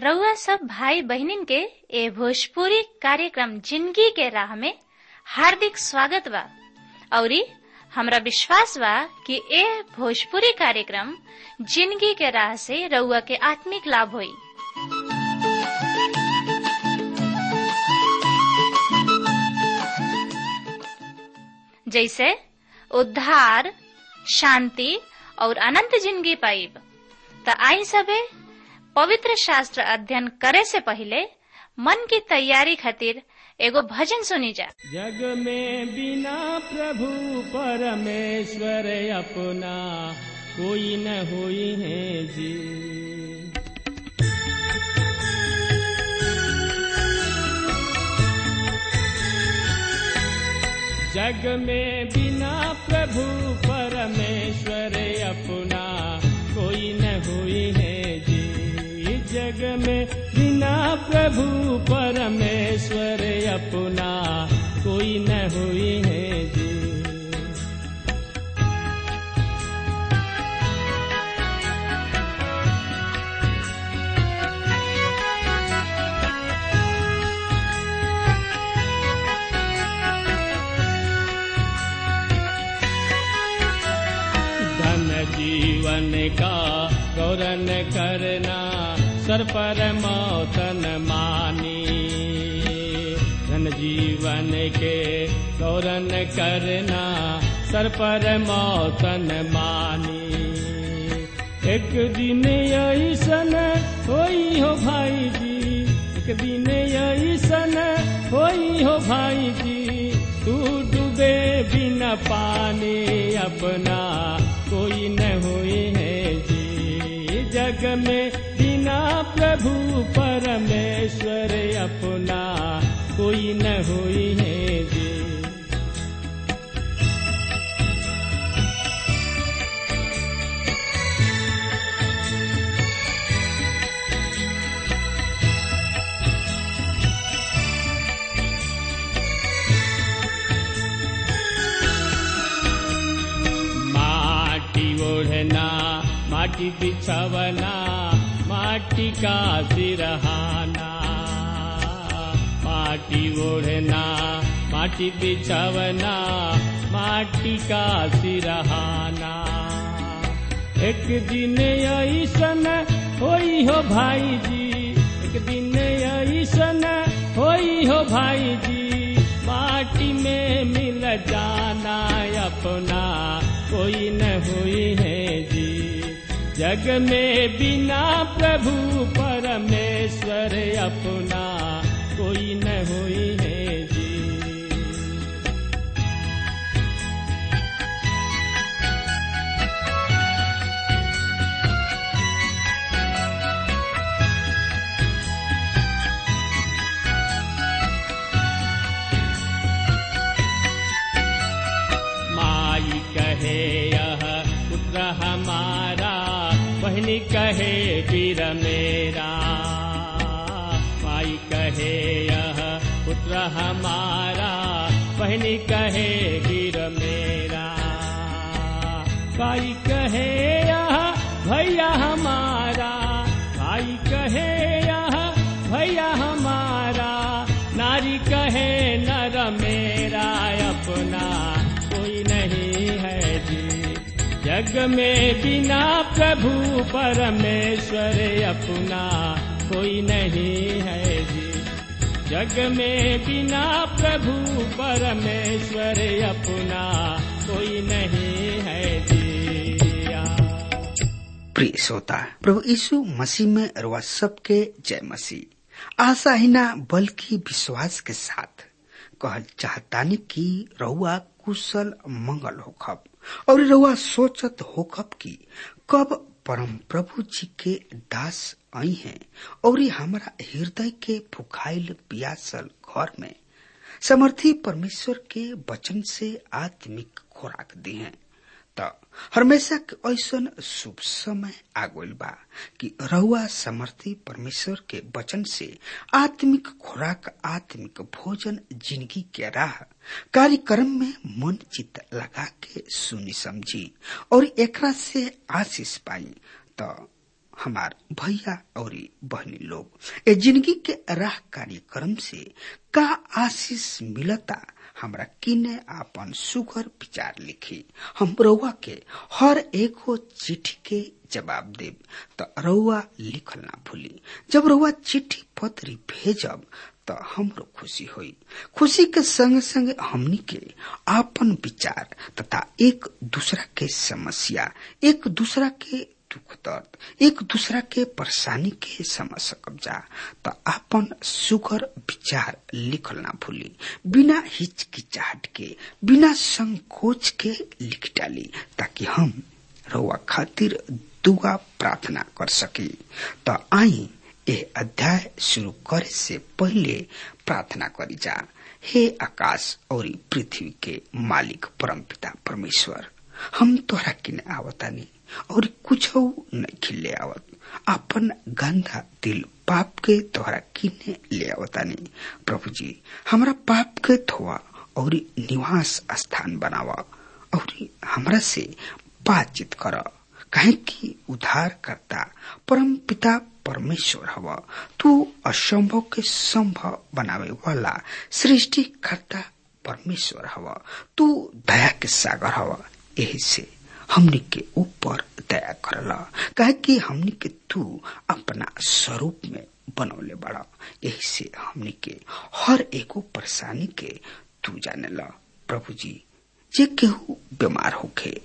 रउआ सब भाई बहिनीन के ए भोजपुरी कार्यक्रम जिंदगी के राह में हार्दिक स्वागत बा औरी हमरा विश्वास बा कि ए भोजपुरी कार्यक्रम जिंदगी के राह से रउआ के आत्मिक लाभ होई जैसे उद्धार शांति और अनंत जिंदगी पाइब त आई सबे पवित्र शास्त्र अध्ययन करे से पहले मन की तैयारी खातिर एगो भजन सुनी जा जग में बिना प्रभु परमेश्वर अपना कोई न हुई है जी जग में बिना प्रभु परमेश्वर अपना कोई न हुई है जी जग में बिना प्रभु परमेश्वर अपना कोई न हुई है जी धन जीवन का गौरन करना सर पर मौतन मानी धन जीवन के गौरन करना सर पर मौतन मानी एक दिन ऐसन होई हो भाई जी एक दिन ऐसन होई हो भाई जी तू डूबे बिना पानी अपना कोई न हुई है जी जग में बिना प्रभु परमेश्वर अपना कोई न हुई है जी माटी ओढ़ना माटी बिछवना माटी का सिरहाना माटी ओढ़ना माटी बिछवना माटी का सिरहाना एक दिन ऐसन होई हो भाई जी एक दिन ऐसन होई हो भाई जी माटी में मिल जाना अपना कोई न हुई है जी जग में बिना प्रभु परमेश्वर अपना कोई न हुई है जी माई कहे यह पुत्र हमारा बहनी कहे वीर मेरा माई कहे यह पुत्र हमारा बहनी कहे वीर मेरा भाई कहे यह भैया हमारा भाई कहे यह भैया हमारा नारी कहे नर मेरा अपना कोई नहीं है जी जग में बिना प्रभु परमेश्वर अपना कोई नहीं है जी जग में बिना प्रभु परमेश्वर अपना कोई नहीं है जी प्रिय श्रोता प्रभु यीशु मसीह में रवा सबके जय मसीह आशा ही ना बल्कि विश्वास के साथ कहल चाहतानी कि रहुआ कुशल मंगल होखब और रहुआ सोचत होखब कि कब परम प्रभु जी के दास आई हैं और हमारा हृदय के फुखाइल पियासल घर में समर्थी परमेश्वर के वचन से आत्मिक खुराक दी हैं त हमेशा के ऐसन शुभ समय आगोल बा कि रहुआ समर्थी परमेश्वर के वचन से आत्मिक खुराक आत्मिक भोजन जिंदगी के राह कार्यक्रम में मन चित लगा के सुनी समझी और एकरा से आशीष पाई त हमार भैया और बहनी लोग ए जिंदगी के राह कार्यक्रम से का आशीष मिलता हमरा किने आपन सुगर विचार लिखी हम रउआ के हर एगो चिट्ठी के जवाब देब त रउआ लिखल ना भूली जब रउआ चिट्ठी पत्री भेजब त हमरो खुशी होई खुशी के संग संग हमनी के आपन विचार तथा एक दूसरा के समस्या एक दूसरा के दुख दर्द एक दूसरा के परेशानी के समझ सकब जा त आपन सुगर विचार लिखल ना भूली बिना हिचकिचाहट के बिना संकोच के लिख डाली ताकि हम रउआ खातिर दुआ प्रार्थना कर सकी त आई ए अध्याय शुरू करे से पहले प्रार्थना करी जा हे आकाश और पृथ्वी के मालिक परमपिता परमेश्वर हम तोहरा किने आवतानी और कुछ नहीं खिले आवत अपन गंदा दिल पाप के तोहरा किने ले आवतानी प्रभु जी हमरा पाप के धोआ और निवास स्थान बनावा और हमरा से बातचीत कर काहे कि उद्धार करता परम पिता परमेश्वर हव तू असंभव के संभव बनावे वाला सृष्टि करता परमेश्वर हव तू दया के सागर हव यही से हमनी के ऊपर दया करला काहे कि हमनी के तू अपना स्वरूप में बनौले बड़ा यही से हमनी के हर एगो परेशानी के तू जाने ला प्रभु जी जे केहू बीमार होखे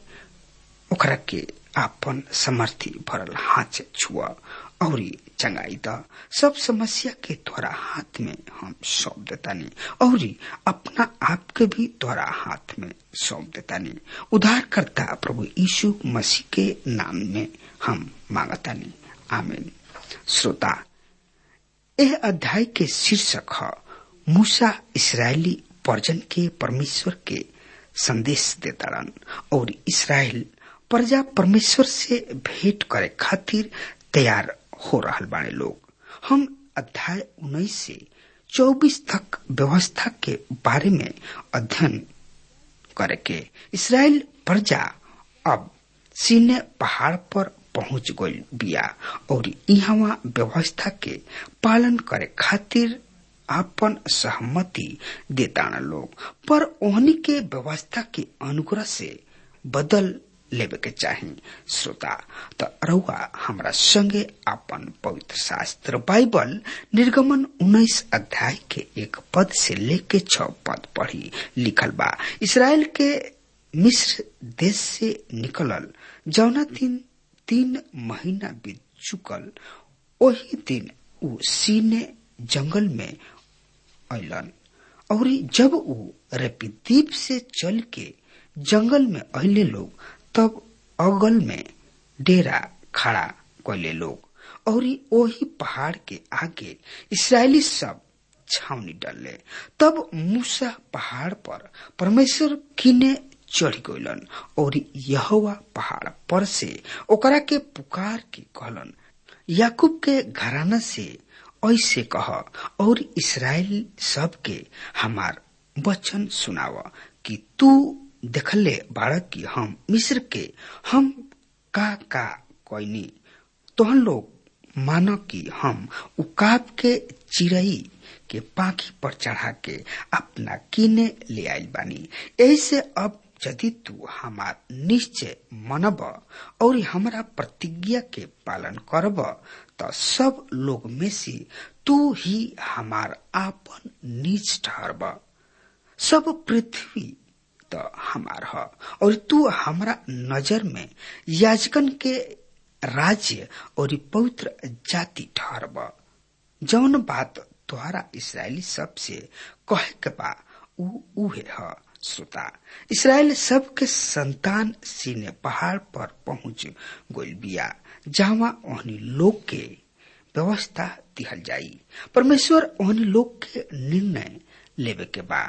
ओकरा के आपन समर्थी भरल हाथ से छुआ और चंगाई द सब समस्या के तोरा हाथ में हम सौंप देतानी और अपना आप के भी तोरा हाथ में सौंप देतानी उधार करता प्रभु यीशु मसीह के नाम में हम मांगतानी आमीन श्रोता यह अध्याय के शीर्षक है मूसा इसराइली पर्जन के परमेश्वर के संदेश देतारन और इसराइल प्रजा परमेश्वर से भेंट करे खातिर तैयार हो रहा बाने लोग हम अध्याय उन्नीस से चौबीस तक व्यवस्था के बारे में अध्ययन करे के इसराइल प्रजा अब सीने पहाड़ पर पहुंच गई बिया और यहाँ व्यवस्था के पालन करे खातिर आपन सहमति देताना लोग पर ओहनी के व्यवस्था के अनुग्रह से बदल लेवे के चाही श्रोता त रउआ हमरा संगे अपन पवित्र शास्त्र बाइबल निर्गमन उन्नीस अध्याय के एक पद से लेके छ पद पढ़ी लिखल बा इसराइल के मिस्र देश से निकलल जौना दिन तीन महीना बीत चुकल वही दिन उ सीने जंगल में अलन और जब उ रेपीदीप से चल के जंगल में अले लोग तब अगल में डेरा खड़ा कैले लोग और वही पहाड़ के आगे इसराइली सब छावनी डलले तब मूसा पहाड़ पर परमेश्वर किने चढ़ गइलन और यहोवा पहाड़ पर से ओकरा के पुकार के कहलन याकूब के घराना से ऐसे कह और इसराइल सब के हमार वचन सुनाव कि तू देखले बाड़क की हम मिस्र के हम का का कोईनी तोहन लोग मानो कि हम उकाब के चिड़ई के पाखी पर चढ़ा के अपना किने ले आइल बानी ऐसे अब यदि तू हमार निश्चय मनब और हमारा प्रतिज्ञा के पालन करब तो सब लोग में से तू ही हमार आपन निज ठहरब सब पृथ्वी तो हमार ह और तू हमारा नजर में याजकन के राज्य और पवित्र जाति ठहरब जौन बात तोहरा इसराइली सब से कहे के बा उ उहे ह श्रोता इसराइल सब के संतान सीने पहाड़ पर पहुंच गोल बिया जहाँ ओहनी लोग के व्यवस्था दिहल जाई परमेश्वर ओहनी लोग के निर्णय लेवे के बा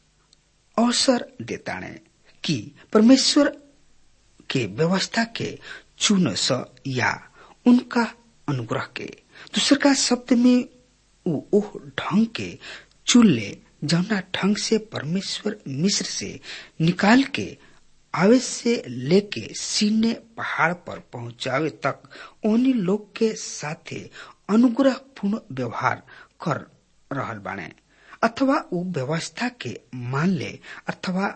अवसर देताणे कि परमेश्वर के व्यवस्था के चुन स या उनका अनुग्रह के दूसर का शब्द में उ ओह ढंग के चुन ले जौना ढंग से परमेश्वर मिस्र से निकाल के आवे से लेके सीने पहाड़ पर पहुंचावे तक उन्हीं लोग के साथे अनुग्रह पूर्ण व्यवहार कर रहल बाणे अथवा उ व्यवस्था के मान ले अथवा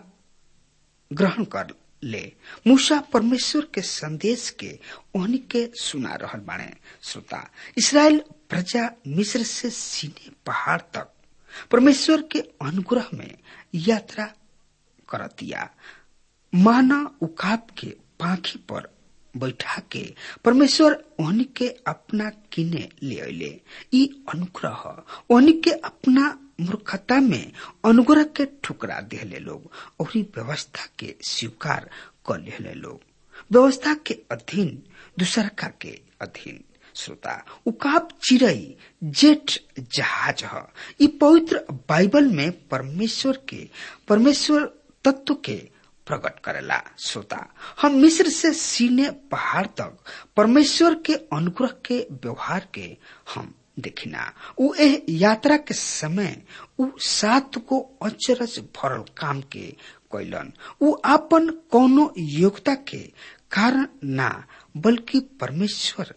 ग्रहण कर ले मूसा परमेश्वर के संदेश के ओहनी के सुना रहल बाणे श्रोता इसराइल प्रजा मिस्र से सीने पहाड़ तक परमेश्वर के अनुग्रह में यात्रा करतिया माना उकाब के पाखी पर बैठा के परमेश्वर ओहनी के अपना किने ले अले ई अनुग्रह ओहनी के अपना मूर्खता में अनुग्रह के ठुकरा दिले लोग और व्यवस्था के स्वीकार कर ले लोग व्यवस्था के अधीन दूसरका के अधीन श्रोता उकाब चिड़ई जेठ जहाज ह ई पवित्र बाइबल में परमेश्वर के परमेश्वर तत्व के प्रकट करेला श्रोता हम मिस्र से सीने पहाड़ तक परमेश्वर के अनुग्रह के व्यवहार के हम देखिना उ एह यात्रा के समय उ सात को अचरज भरल काम के कैलन उ आपन कौनो योग्यता के कारण ना बल्कि परमेश्वर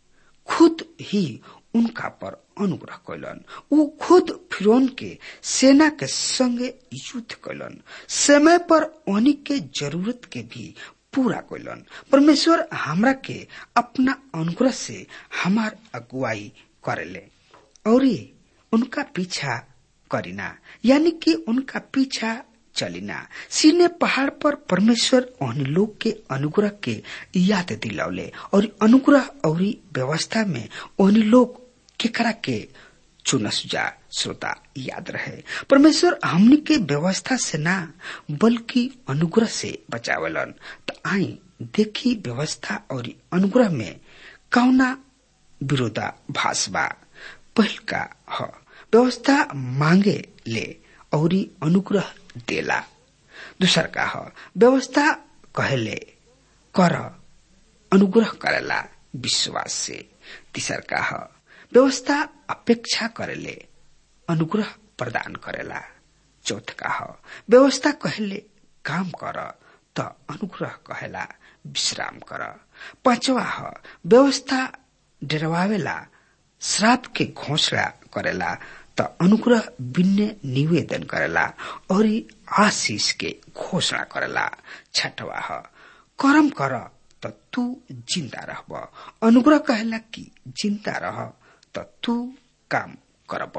खुद ही उनका पर अनुग्रह कैलन उ खुद फिरौन के सेना के संगे युद्ध कैलन समय पर उन्हीं के जरूरत के भी पूरा कैलन परमेश्वर हमरा के अपना अनुग्रह से हमार अगुवाई करेले और उनका पीछा करीना यानी कि उनका पीछा चलिना सीने पहाड़ पर परमेश्वर उन लोग के अनुग्रह के याद दिलौले और अनुग्रह और व्यवस्था में उन लोग केकरा के चुनस जा श्रोता याद रहे परमेश्वर हमनी के व्यवस्था से ना बल्कि अनुग्रह से बचावलन तो आई देखी व्यवस्था और अनुग्रह में कौना विरोधाभास बा पहल का ह व्यवस्था मांगे ले और अनुग्रह देला दूसर का ह व्यवस्था कहले कर अनुग्रह करेला विश्वास से तीसर का ह व्यवस्था अपेक्षा करेले अनुग्रह प्रदान करेला चौथ का ह व्यवस्था कहले काम कर त अनुग्रह कहेला विश्राम कर पांचवा ह व्यवस्था डरवावेला श्राप के घोषणा करेला त अनुग्रह बिन्ने निवेदन करेला और आशीष के घोषणा करेला छठवा ह कर्म कर त तू जिंदा रहब अनुग्रह कहेला कि जिंदा रह त तू काम करब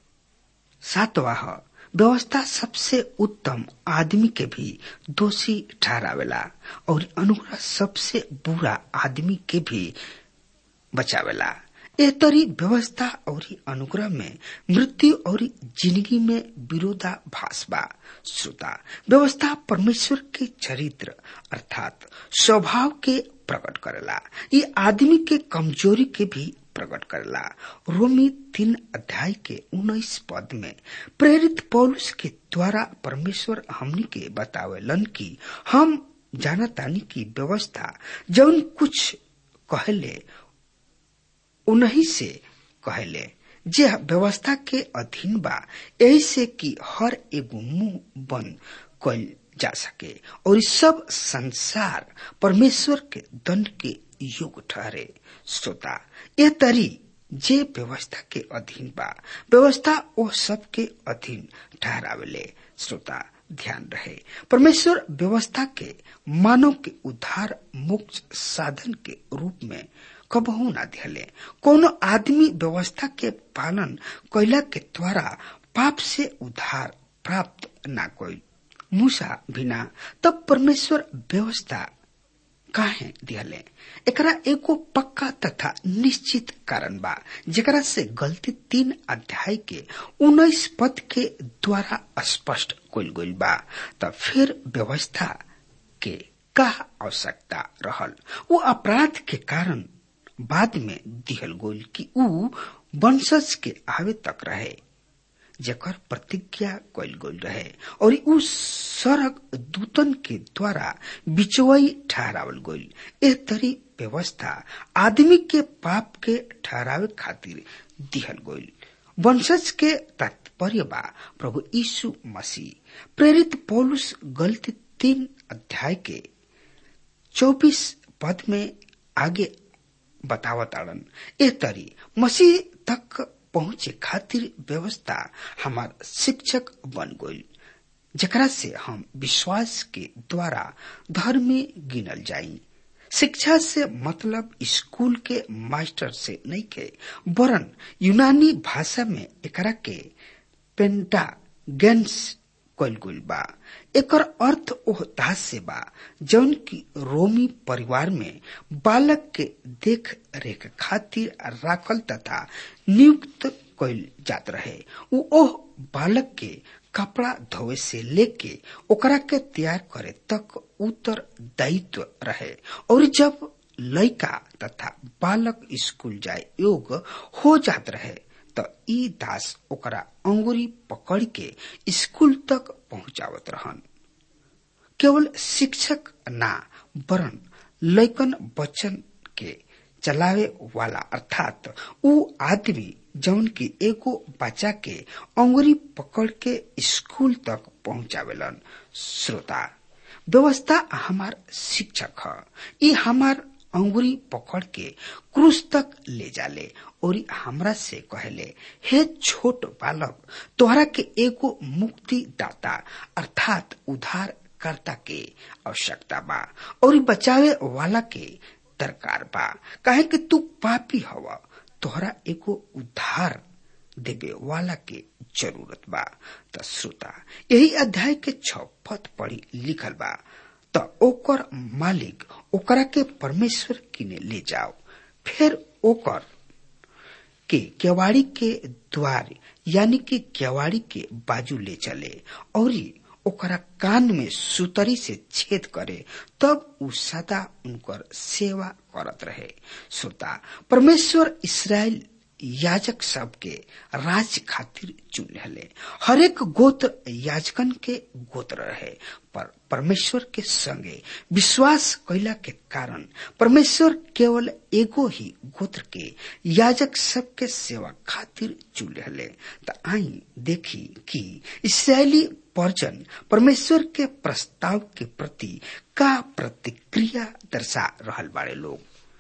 सातवा ह व्यवस्था सबसे उत्तम आदमी के भी दोषी ठहरावेला और अनुग्रह सबसे बुरा आदमी के भी बचावेला ए तरी व्यवस्था और अनुग्रह में मृत्यु और जिंदगी में विरोधाभास बा श्रोता व्यवस्था परमेश्वर के चरित्र अर्थात स्वभाव के प्रकट करेला ये आदमी के कमजोरी के भी प्रकट करेला रोमी तीन अध्याय के उन्नीस पद में प्रेरित पौलुस के द्वारा परमेश्वर हमनी के बतावेलन कि हम जानतानी की व्यवस्था जौन कुछ कहले उन्हीं से कहले जे व्यवस्था के अधीन बा ऐसे कि हर एगो मुंह बंद कल जा सके और सब संसार परमेश्वर के दंड के योग ठहरे श्रोता यह तरी जे व्यवस्था के अधीन बा व्यवस्था वो सबके अधीन ठहरावेले श्रोता ध्यान रहे परमेश्वर व्यवस्था के मानव के उद्धार मुक्त साधन के रूप में कबहू ना दिहले कोनो आदमी व्यवस्था के पालन कैला के द्वारा पाप से उद्धार प्राप्त ना कोई मूसा बिना तब परमेश्वर व्यवस्था काहे दिहले एकरा एगो पक्का तथा निश्चित कारण बा जेकरा से गलती तीन अध्याय के उन्नीस पद के द्वारा स्पष्ट कल गईल बा त फिर व्यवस्था के का आवश्यकता रहल वो अपराध के कारण बाद में दिहल गोल कि ऊ वंशज के आवे तक रहे जेकर प्रतिज्ञा कल गई रहे और उ सरक दूतन के द्वारा बिचवई ठहरावल गई एह तरी व्यवस्था आदमी के पाप के ठहरावे खातिर दिहल गई वंशज के तात्पर्य बा प्रभु यीशु मसीह प्रेरित पौलुस गलती तीन अध्याय के चौबीस पद में आगे बतावत आड़न ए तरी मसीह तक पहुंचे खातिर व्यवस्था हमार शिक्षक बन गई जकरा से हम विश्वास के द्वारा धर्मी गिनल जाई शिक्षा से मतलब स्कूल के मास्टर से नहीं के वरन यूनानी भाषा में एकरा के पेंटागेंस कल गइल बा एकर अर्थ ओह दास से बा जौन की रोमी परिवार में बालक के देख रेख खातिर राखल तथा नियुक्त कइल जात रहे उ ओह बालक के कपड़ा धोवे से लेके ओकरा के तैयार करे तक उत्तर दायित्व रहे और जब लड़का तथा बालक स्कूल जाए योग हो जात रहे त ई दास ओकरा अंगुरी पकड़ के स्कूल तक पहुंचावत रहन केवल शिक्षक ना वरन लैकन बच्चन के चलावे वाला अर्थात उ आदमी जौन की एगो बच्चा के अंगुरी पकड़ के स्कूल तक पहुंचावेलन श्रोता व्यवस्था हमार शिक्षक ह ई हमार अंगुरी पकड़ के क्रूस तक ले जाले और हमरा से कहले हे छोट बालक तोहरा के एगो मुक्ति दाता अर्थात उद्धार कर्ता के आवश्यकता बा और बचावे वाला के दरकार बा काहे कि तू पापी हवा तोहरा एगो उद्धार देवे वाला के जरूरत बा त श्रोता यही अध्याय के छ पद पढ़ी लिखल बा त ओकर मालिक ओकरा के परमेश्वर किने ले जाओ फिर ओकर के केवाड़ी के द्वार यानी कि केवाड़ी के बाजू ले चले और ओकरा कान में सुतरी से छेद करे तब उ सदा उनकर सेवा करत रहे श्रोता परमेश्वर इसराइल याजक सब के राज खातिर चुन ले हरेक गोत्र याजकन के गोत्र रहे पर परमेश्वर के संगे विश्वास कैला के कारण परमेश्वर केवल एगो ही गोत्र के याजक सब के सेवा खातिर चुन ले त आई देखी कि इसराइली पर्जन परमेश्वर के प्रस्ताव के प्रति का प्रतिक्रिया दर्शा रहल बाड़े लोग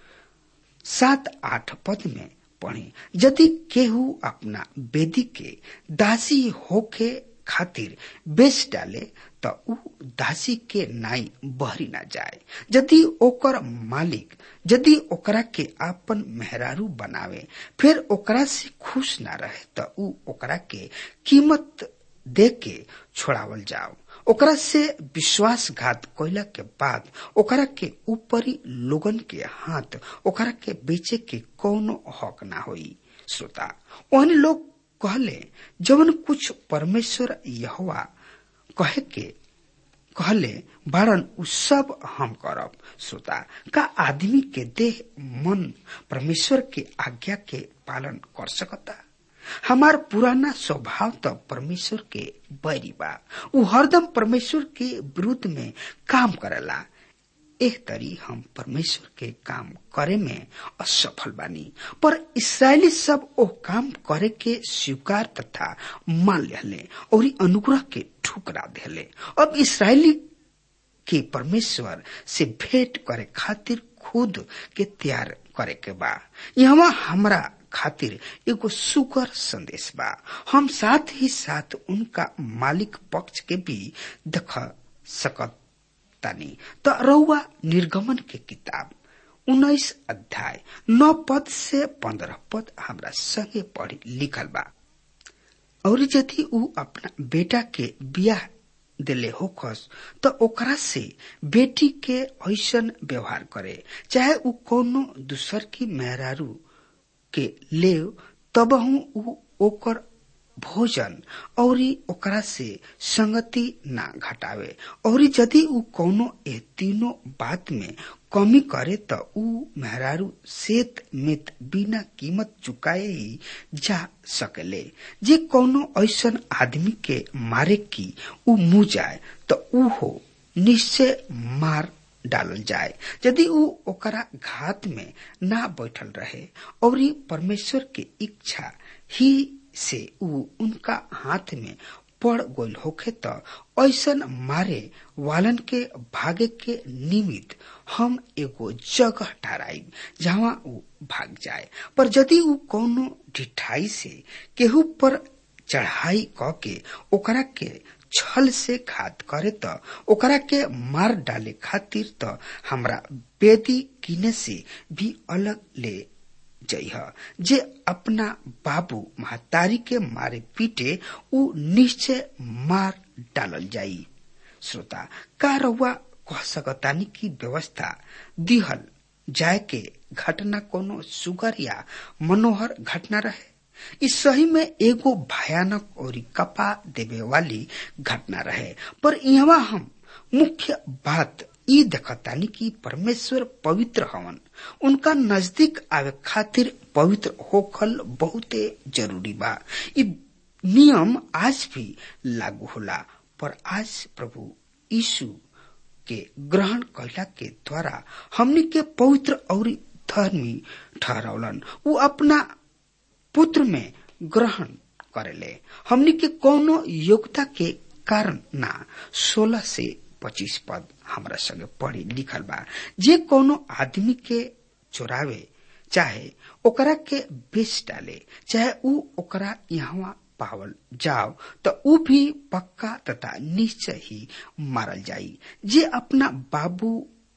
सात आठ पद में पढ़े यदि केहू अपना बेदी के दासी होके खातिर बेच डाले त उ दासी के नाई बहरी ना जाए यदि ओकर मालिक यदि ओकरा के आपन मेहरारू बनावे फिर ओकरा से खुश ना रहे त उ ओकरा के कीमत दे के छोड़ावल जाओ ओकरा से विश्वासघात कैला के बाद ओकरा के ऊपरी लोगन के हाथ ओकरा के बेचे के कौनो हक ना होई श्रोता ओहन लोग कहले जवन कुछ परमेश्वर यहोवा कहे के कहले बारन उ सब हम करब श्रोता का आदमी के देह मन परमेश्वर के आज्ञा के पालन कर सकता हमार पुराना स्वभाव तो परमेश्वर के बैरी बा उ हरदम परमेश्वर के विरुद्ध में काम करेला एह तरी हम परमेश्वर के काम करे में असफल बानी पर इसराइली सब ओ काम करे के स्वीकार तथा मान लेले और अनुग्रह के ठुकरा देले अब इसराइली के परमेश्वर से भेंट करे खातिर खुद के तैयार करे के बा यहाँ हमरा खातिर एगो सुगर संदेश बा हम साथ ही साथ उनका मालिक पक्ष के भी देख सकत तानी त रउआ निर्गमन के किताब उन्नीस अध्याय नौ पद से पंद्रह पद हमरा संगे पढ़ी लिखल बा और यदि उ अपना बेटा के बियाह दिले होखस त ओकरा से बेटी के ऐसन व्यवहार करे चाहे उ कोनो दूसर की मेहरारू के ले तबहू उ ओकर भोजन और ओकरा से संगति ना घटावे और यदि उ कोनो ए तीनों बात में कमी करे त उ मेहरारू सेत मित बिना कीमत चुकाए ही जा सकेले जे कोनो ऐसन आदमी के मारे की उ मुँह जाए त उ हो निश्चय मार डालल जाए यदि उ ओकरा घात में ना बैठल रहे और परमेश्वर के इच्छा ही से उ उनका हाथ में पड़ गोल होखे त ऐसन मारे वालन के भागे के निमित्त हम एगो जगह ठहराई जहाँ ऊ भाग जाए पर यदि ऊ कौनो ढिठाई से केहू पर चढ़ाई क के ओकरा के छल से घात करे त ओकरा के मार डाले खातिर त हमरा बेदी किने से भी अलग ले जइह जे अपना बाबू महतारी के मारे पीटे ऊ निश्चय मार डालल जाई श्रोता का रउआ कह सकतानी की व्यवस्था दिहल जाए के घटना कोनो सुगर या मनोहर घटना रहे इस सही में एगो भयानक और कपा देवे वाली घटना रहे पर यहाँ हम मुख्य बात ई देखतानी कि परमेश्वर पवित्र हवन उनका नजदीक आवे खातिर पवित्र होखल बहुते जरूरी बा ई नियम आज भी लागू होला पर आज प्रभु यीशु के ग्रहण कैला के द्वारा हमनी के पवित्र और धर्मी ठहरौलन उ अपना पुत्र में ग्रहण करेले हमनी के कोनो योग्यता के कारण ना सोलह से पच्चीस पद हमरा संगे पढ़ी लिखल बा जे कोनो आदमी के चोरावे चाहे ओकरा के बेच डाले चाहे ऊ ओकरा यहाँ पावल जाओ तो ऊ भी पक्का तथा निश्चय ही मारल जाई जे अपना बाबू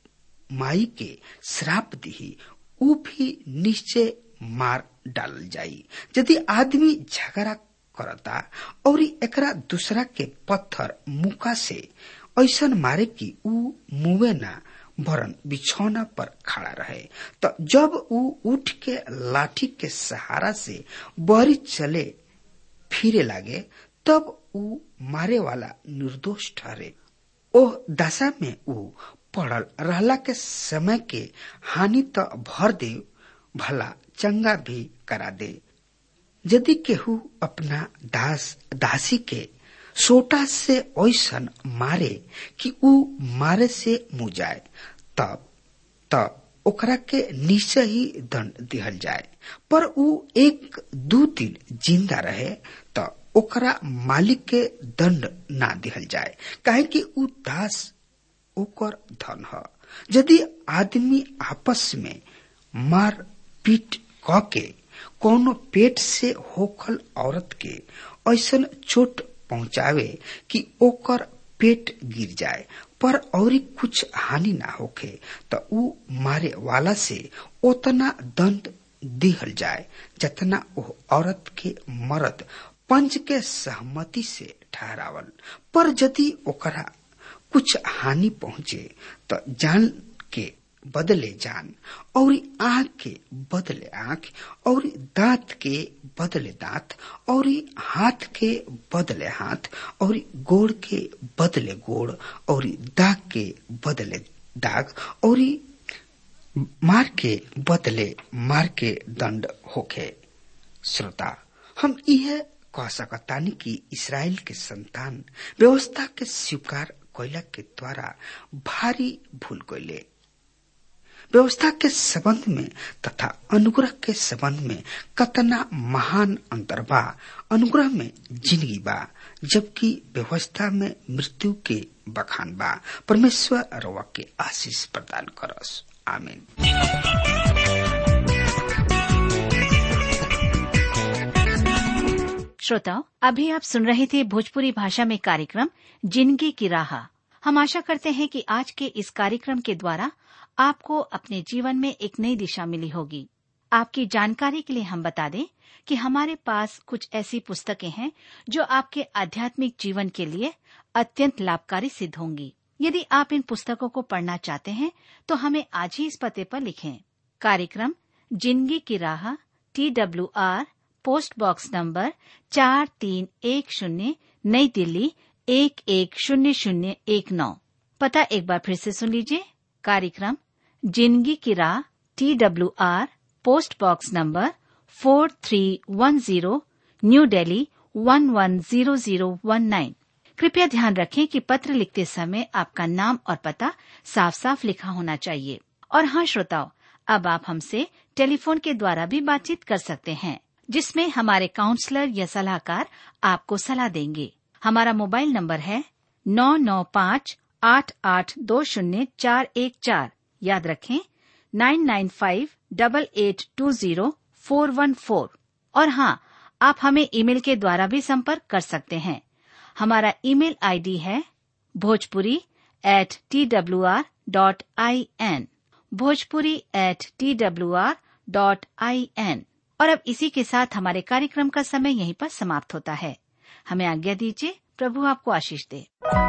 माई के श्राप दिही ऊ भी निश्चय मार डालल जाई यदि आदमी झगड़ा करता और एकरा दूसरा के पत्थर मुका से ऐसन मारे कि ऊ मुवे ना भरन बिछौना पर खड़ा रहे तो जब ऊ उठ के लाठी के सहारा से बहरी चले फिरे लागे तब ऊ मारे वाला निर्दोष ठहरे ओह दशा में ऊ पड़ल रहला के समय के हानि तो भर दे भला चंगा भी करा दे यदि केहू अपना दास दासी के सोटा से ऐसन मारे कि ऊ मारे से मुँह जाए तब तब ओकरा के निश्चय ही दंड दिहल जाए पर ऊ एक दू दिन जिंदा रहे त ओकरा मालिक के दंड ना दिहल जाए काहे कि ऊ दास ओकर धन ह यदि आदमी आपस में मार पीट क के कोनो पेट से होखल औरत के ऐसन चोट पहुंचावे कि ओकर पेट गिर जाए पर और कुछ हानि ना होखे त ऊ मारे वाला से उतना दंड दिहल जाए जतना ओ औरत के मर्द पंच के सहमति से ठहरावल पर यदि ओकरा कुछ हानि पहुंचे तो जान के बदले जान और आंख के बदले आंख और दांत के बदले दांत और हाथ के बदले हाथ और गोड़ के बदले गोड़ और दाग के बदले दाग और मार के बदले मार के दंड होखे श्रोता हम यह कह सकतानी कि इसराइल के संतान व्यवस्था के स्वीकार कैला के द्वारा भारी भूल कैले व्यवस्था के संबंध में तथा अनुग्रह के संबंध में कतना महान अंतर बा अनुग्रह में जिंदगी बा जबकि व्यवस्था में मृत्यु के बखान बा परमेश्वर रवा के आशीष प्रदान करस आमीन श्रोताओं अभी आप सुन रहे थे भोजपुरी भाषा में कार्यक्रम जिंदगी की राह हम आशा करते हैं कि आज के इस कार्यक्रम के द्वारा आपको अपने जीवन में एक नई दिशा मिली होगी आपकी जानकारी के लिए हम बता दें कि हमारे पास कुछ ऐसी पुस्तकें हैं जो आपके आध्यात्मिक जीवन के लिए अत्यंत लाभकारी सिद्ध होंगी यदि आप इन पुस्तकों को पढ़ना चाहते हैं तो हमें आज ही इस पते पर लिखें कार्यक्रम जिंदगी की राह T W R post box number चार तीन एक शून्य नई दिल्ली एक एक शून्य शून्य एक नौ पता एक बार फिर से सुन लीजिए कार्यक्रम जिंदगी की राह T W R post box number four three one zero New Delhi one one zero zero one nine कृपया ध्यान रखें कि पत्र लिखते समय आपका नाम और पता साफ साफ लिखा होना चाहिए और हाँ श्रोताओं अब आप हमसे टेलीफोन के द्वारा भी बातचीत कर सकते हैं जिसमें हमारे काउंसलर या सलाहकार आपको सलाह देंगे हमारा मोबाइल नंबर है नौ नौ पाँच आठ आठ दो शून्य चार एक चार याद रखें nine nine five double eight two zero four one four और हाँ आप हमें ईमेल के द्वारा भी संपर्क कर सकते हैं हमारा ईमेल आईडी है Bhojpuri at T W R dot I N Bhojpuri at T W R dot I N और अब इसी के साथ हमारे कार्यक्रम का समय यहीं पर समाप्त होता है हमें आज्ञा दीजिए प्रभु आपको आशीष दे